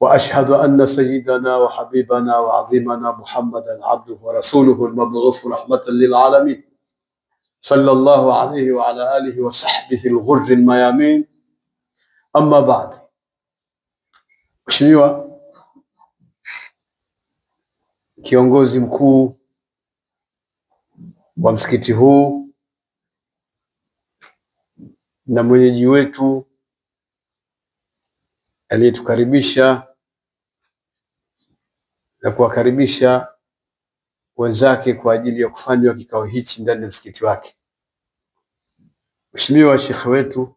واشهد ان سيدنا وحبيبنا وعظيمنا محمدا عبده ورسوله المبعوث رحمه للعالمين صلى الله عليه وعلى اله وصحبه الغر الميامين اما بعد Mheshimiwa kiongozi mkuu wa msikiti huu na mwenyeji wetu aliyetukaribisha na kuwakaribisha wenzake kwa ajili ya kufanywa kikao hichi ndani ya msikiti wake. Mheshimiwa shekhe wetu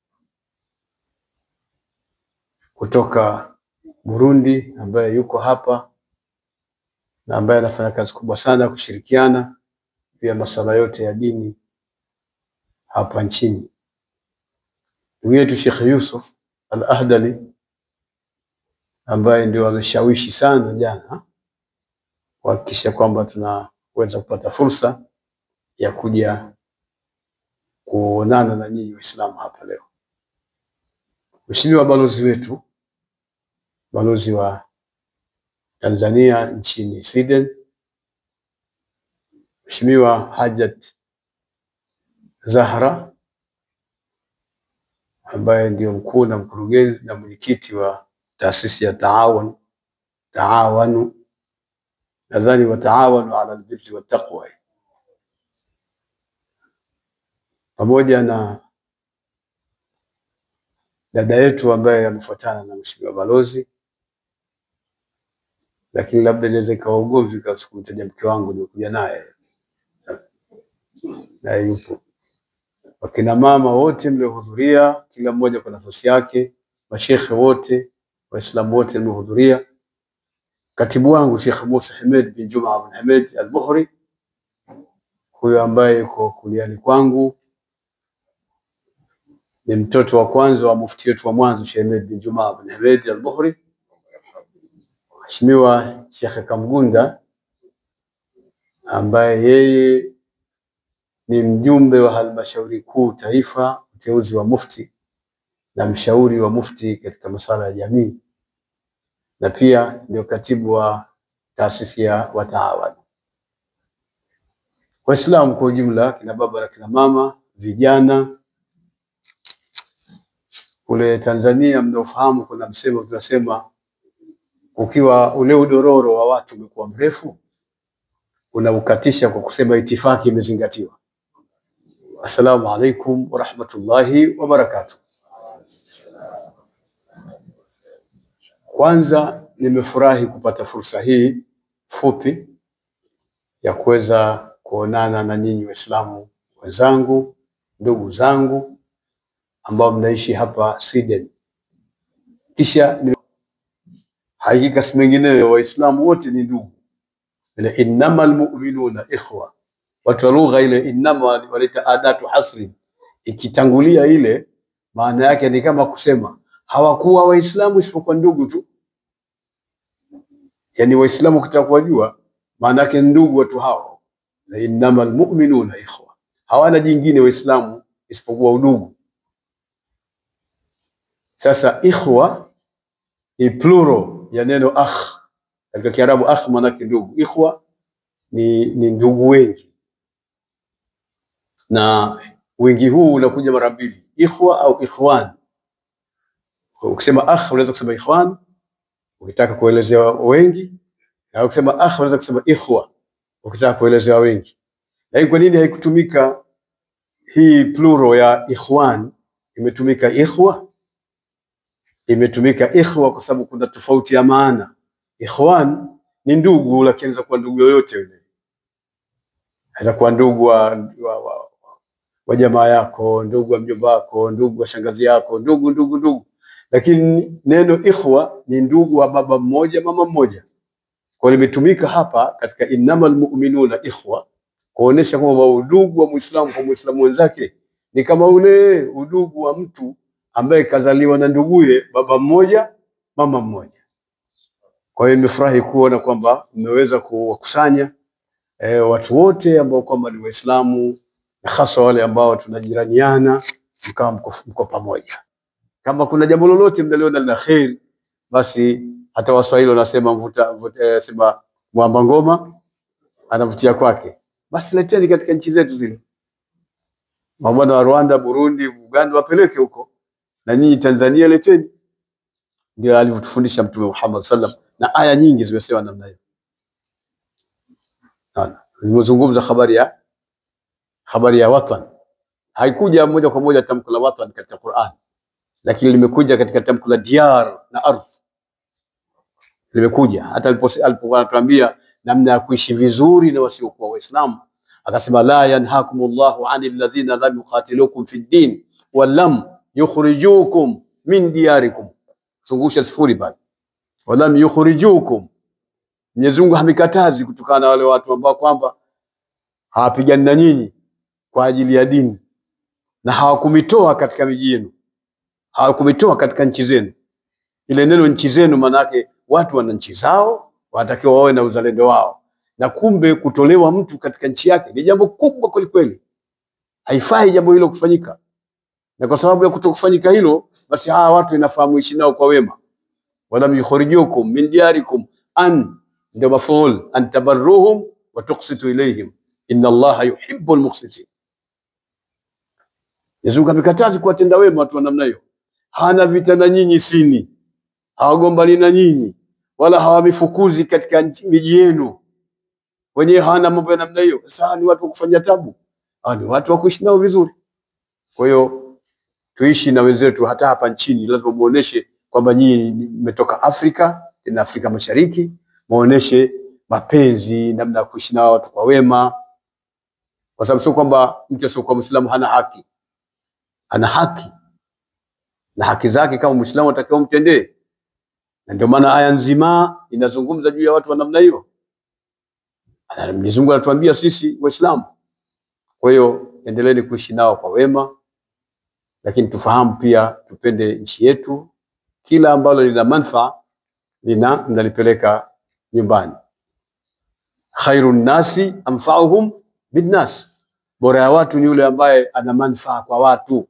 kutoka Burundi ambaye yuko hapa na ambaye anafanya kazi kubwa sana kushirikiana juu ya masuala yote ya dini hapa nchini. Ndugu yetu Sheikh Yusuf Al-Ahdali ambaye ndio ameshawishi sana jana kuhakikisha kwamba tunaweza kupata fursa ya kuja kuonana na nyinyi Waislamu hapa leo. Mheshimiwa balozi wetu, balozi wa Tanzania nchini Sweden, Mheshimiwa Hajat Zahra ambaye ndio mkuu na mkurugenzi na mwenyekiti wa taasisi ya Taawun Taawanu, nadhani wataawanu ala albirri wattaqwa, pamoja na dada yetu ambaye amefuatana na mheshimiwa balozi, lakini labda inaweza ikawa ugomvi kwa sikumtaja mke wangu nilikuja naye naye yupo, wakina mama wote mliohudhuria, kila mmoja kwa nafasi yake, mashekhe wote, waislamu wote mliohudhuria, katibu wangu Sheikh Musa Hamed bin Juma bin Hamed al-Buhri, huyo ambaye yuko kuliani kwangu ni mtoto wa kwanza wa mufti wetu wa mwanzo Sheikh Hamed bin Juma bin Hamed al-Buhri, Mheshimiwa Sheikh Kamgunda ambaye yeye ni mjumbe wa halmashauri kuu taifa, uteuzi wa mufti na mshauri wa mufti katika masuala ya jamii, na pia ndio katibu wa taasisi ya Wataawan. Waislamu kwa ujumla, kina baba na kina mama, vijana kule Tanzania, mnaofahamu kuna msemo tunasema, ukiwa ule udororo wa watu umekuwa mrefu, unaukatisha kwa kusema itifaki imezingatiwa. Assalamu alaikum warahmatullahi wabarakatuh. Kwanza nimefurahi kupata fursa hii fupi ya kuweza kuonana na nyinyi Waislamu wenzangu, ndugu zangu ambao mnaishi hapa Sweden. Kisha ni hakika si mengineyo, Waislamu wote ni ndugu, ile innamal mu'minuna ikhwa. Watu wa lugha ile innama waleta adatu hasri, ikitangulia ile maana yake ni kama kusema hawakuwa Waislamu isipokuwa ndugu tu. Yani Waislamu ukitaka kuwajua maana yake ndugu watu hao, na innamal mu'minuna ikhwa, hawana jingine Waislamu isipokuwa udugu. Sasa ikhwa ni plural ya neno akh katika Kiarabu. Akh maana yake ndugu, ikhwa ni, ni ndugu wengi, na wingi huu unakuja mara mbili, ikhwa au ikhwan. Ukisema akh unaweza kusema ikhwan ukitaka kuelezea wengi, na ukisema akh unaweza kusema ikhwa ukitaka kuelezea wengi. Lakini kwa nini haikutumika hii plural ya ikhwan, imetumika ikhwa? Imetumika ikhwa kwa sababu kuna tofauti ya maana. Ikhwan ni ndugu, lakini inaweza kuwa ndugu yoyote yule, anaweza kuwa ndugu wa, wa, wa, wa jamaa yako, ndugu wa mjomba wako, ndugu wa shangazi yako, ndugu ndugu ndugu. Lakini neno ikhwa ni ndugu wa baba mmoja mama mmoja, kwa hiyo limetumika hapa katika innamal mu'minuna ikhwa, kuonesha kwamba udugu wa Muislamu kwa Muislamu wenzake ni kama ule udugu wa mtu ambaye kazaliwa na nduguye baba mmoja mama mmoja. Kwa hiyo nimefurahi kuona kwamba mmeweza kuwakusanya e, watu wote ambao kwamba ni Waislamu na hasa wale ambao tunajiraniana, mkawa mko, mko pamoja. Kama kuna jambo lolote mnaliona la kheri, basi Hata Waswahili wanasema mvuta, mvuta, eh, sema mwamba ngoma anavutia kwake. Basi leteni katika nchi zetu zile, mabwana wa Rwanda, Burundi, Uganda wapeleke huko, na nyinyi Tanzania leteni. Ndio alivyotufundisha Mtume Muhammad sallam, na aya nyingi zimesema namna hiyo. Naona zimezungumza habari ya habari ya watan, haikuja moja kwa moja tamko la watan katika Qur'an, lakini limekuja katika tamko la diyar na ardh, limekuja hata alipo- alipokuwa anatuambia namna ya kuishi vizuri na wasiokuwa Waislamu, akasema la yanhakumullahu anil ladhina lam yuqatilukum fid din wa lam yukhrijukum min diyarikum, zungusha sifuri pale, wa lam yukhrijukum. Mwenyezi Mungu hamikatazi kutokana na wale watu ambao kwamba hawapigani na nyinyi kwa ajili ya dini na hawakumitoa katika miji yenu, hawakumitoa katika nchi zenu. Ile neno nchi zenu, maana yake watu wana nchi zao, wanatakiwa wawe na uzalendo wao, na kumbe kutolewa mtu katika nchi yake ni jambo kubwa kwelikweli. Haifai jambo hilo kufanyika, na kwa sababu ya kutokufanyika hilo, basi hawa watu inafaa muishi nao kwa wema. walam yukhrijukum min diyarikum an ndio maful an tabarruhum wa tuqsitu ilayhim inna Allaha yuhibbul muqsitin. Yesu Mungu amekataza kuwatenda wema watu wa namna hiyo. Hana vita na nyinyi sini, hawagombani na nyinyi, wala hawamifukuzi katika nchi- miji yenu. Wenyewe hawana mambo ya namna hiyo. Sasa ni watu wa kufanya tabu, hawa ni watu wa kuishi nao vizuri. Kwa hiyo tuishi na wenzetu hata hapa nchini, lazima muoneshe kwamba nyinyi mmetoka Afrika, tena Afrika Mashariki, muoneshe mapenzi, namna ya kuishi na watu kwa wema, kwa sababu sio kwamba mtu asiokuwa Muislamu hana haki, ana haki na haki zake kama Muislamu atakiwa mtendee, na ndio maana aya nzima inazungumza juu ya watu wa namna hiyo. Na Mwenyezi Mungu anatuambia sisi Waislamu. Kwa hiyo endeleeni kuishi nao kwa wema, lakini tufahamu pia tupende nchi yetu. Kila ambalo lina manufaa lina mnalipeleka nyumbani. Khairu nnasi anfauhum binnas, bora ya watu ni yule ambaye ana manufaa kwa watu.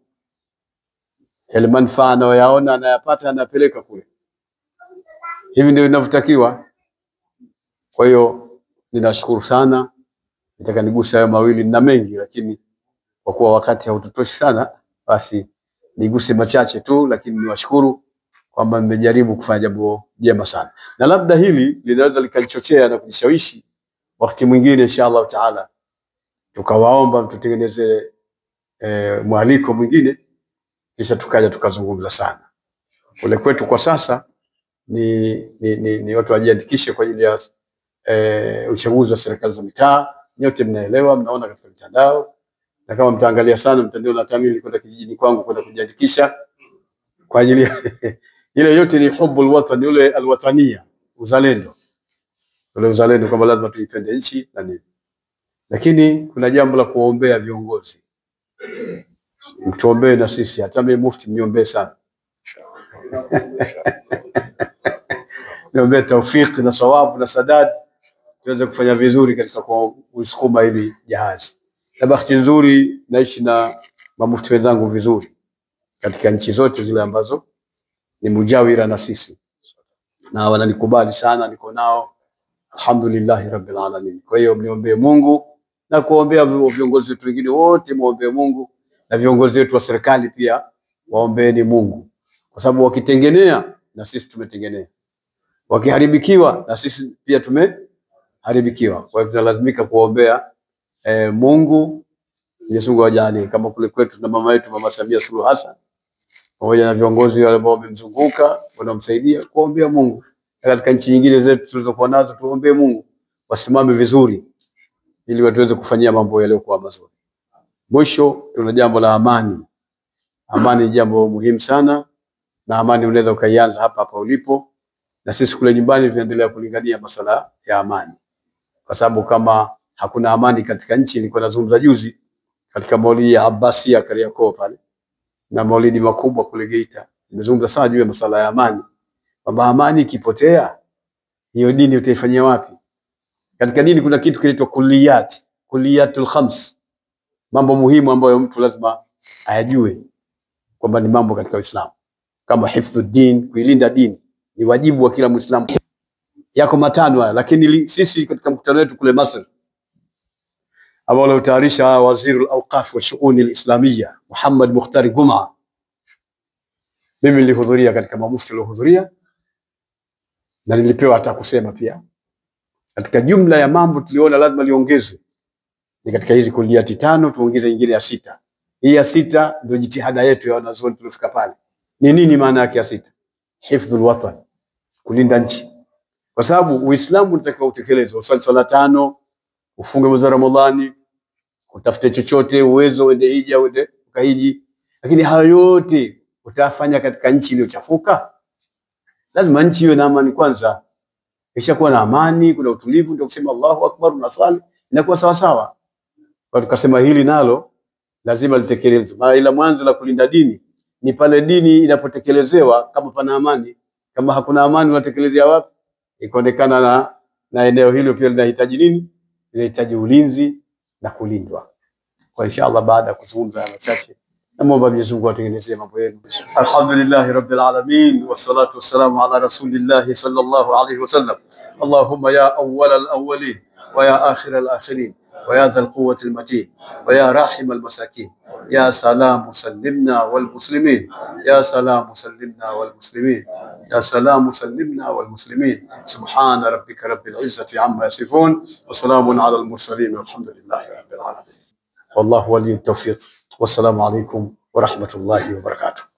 Yale manufaa anayoyaona anayapata, anapeleka kule. Hivi ndio inavyotakiwa. Kwa hiyo ninashukuru sana, nataka niguse hayo mawili na mengi, lakini kwa kuwa wakati haututoshi sana, basi niguse machache tu, lakini niwashukuru kwamba mmejaribu kufanya jambo jema sana, na labda hili linaweza likanichochea na kunishawishi wakati mwingine, insha Allah taala, tukawaomba mtutengeneze e, mwaliko mwingine, kisha tukaja tukazungumza sana. Kule kwetu kwa sasa ni, ni, ni, ni watu wajiandikishe kwa ajili ya e, uchaguzi wa serikali za mitaa. Nyote mnaelewa, mnaona katika mitandao, na kama mtaangalia sana mtandao, na hata mimi nilikwenda kijijini kwangu kwenda kujiandikisha kwa ajili ya ile yote ni hubbul watan, yule alwatania, uzalendo, ule uzalendo kwamba lazima tuipende nchi na nini. Lakini kuna jambo la kuwaombea viongozi, mtuombee na sisi, hata mimi mufti mniombee sana, niombee taufiki na sawabu na sadad, tuweze kufanya vizuri katika kuisukuma hili jahazi. Na bahati nzuri naishi na mamufti wenzangu vizuri katika nchi zote zile ambazo ni mujawira na sisi, na wananikubali sana, niko nao alhamdulillahi rabbil alamin. Kwa hiyo mniombee Mungu na kuombea viongozi wetu wengine wote, muombee Mungu na viongozi wetu wa serikali pia waombeeni Mungu, kwa sababu wakitengenea na sisi tumetengenea, wakiharibikiwa na sisi pia tumeharibikiwa. Kwa hivyo tunalazimika kuombea eh, Mungu. Mwenyezi Mungu awajalie kama kule kwetu na mama yetu Mama Samia Suluhu Hassan pamoja na viongozi wale ambao wamemzunguka wanamsaidia kuombea Mungu. Na katika nchi nyingine zetu tulizokuwa nazo tuombee Mungu wasimame vizuri, ili watuweze kufanyia mambo yaliyokuwa mazuri. Mwisho, tuna jambo la amani. Amani ni jambo muhimu sana, na amani unaweza ukaianza hapa hapa ulipo, na sisi kule nyumbani tunaendelea kulingania masala ya amani, kwa sababu kama hakuna amani katika nchi, nilikuwa nazungumza juzi katika maulidi ya Abbasia Kariakoo pale na maulidi makubwa kule Geita, nimezungumza sana juu ya masala ya amani, kwamba amani ikipotea, hiyo dini utaifanyia wapi? Katika dini kuna kitu kinaitwa kulliyat, kulliyatul khams, mambo muhimu ambayo mtu lazima ayajue kwamba ni mambo katika Uislamu, kama hifdhu din, kuilinda dini. ni wajibu wa kila Muislamu. Yako matano haya, lakini li, sisi katika mkutano wetu kule Masri ambao uliotayarisha waziri al-awqaf wa shuuni al-islamia Muhammad Mukhtari Guma, mimi nilihudhuria katika mamufti waliohudhuria na nilipewa hata kusema pia. Katika jumla ya mambo tuliona lazima liongezwe ni katika hizi kuliati tano, tuongeze nyingine ya sita. Hii ya sita ndio jitihada yetu ya wanazuoni tuliofika pale. Ni nini maana yake ya sita? Hifdhul watan, kulinda nchi, kwa sababu Uislamu unatakiwa utekelezwe, usali swala tano, ufunge mwezi wa Ramadhani, utafute chochote uwezo, uende hija, uende ukahiji, lakini hayo yote utafanya katika nchi iliyochafuka. Lazima nchi iwe na amani kwanza. Ikishakuwa na amani, kuna utulivu, ndio kusema Allahu akbar, unasali inakuwa sawa sawa. Kwa tukasema hili nalo lazima litekelezwe. Maana ila mwanzo la kulinda dini ni pale dini inapotekelezewa, kama pana amani. Kama hakuna amani, unatekelezea wapi? Ikaonekana na, na eneo hilo pia linahitaji nini? Linahitaji ulinzi na kulindwa. Kwa inshallah, baada ya kuzungumza haya machache, namwomba Mwenyezi Mungu atengenezee mambo yenu. Alhamdulillahi rabbil alamin wassalatu wassalamu ala rasulillahi sallallahu alayhi wasallam. Allahumma ya awwal al-awwalin wa ya akhir al-akhirin ويا ذا القوة المتين ويا راحم المساكين يا سلام سلمنا والمسلمين يا سلام سلمنا والمسلمين يا سلام سلمنا والمسلمين سبحان ربك رب العزة عما يصفون وسلام على المرسلين والحمد لله رب العالمين والله ولي التوفيق والسلام عليكم ورحمة الله وبركاته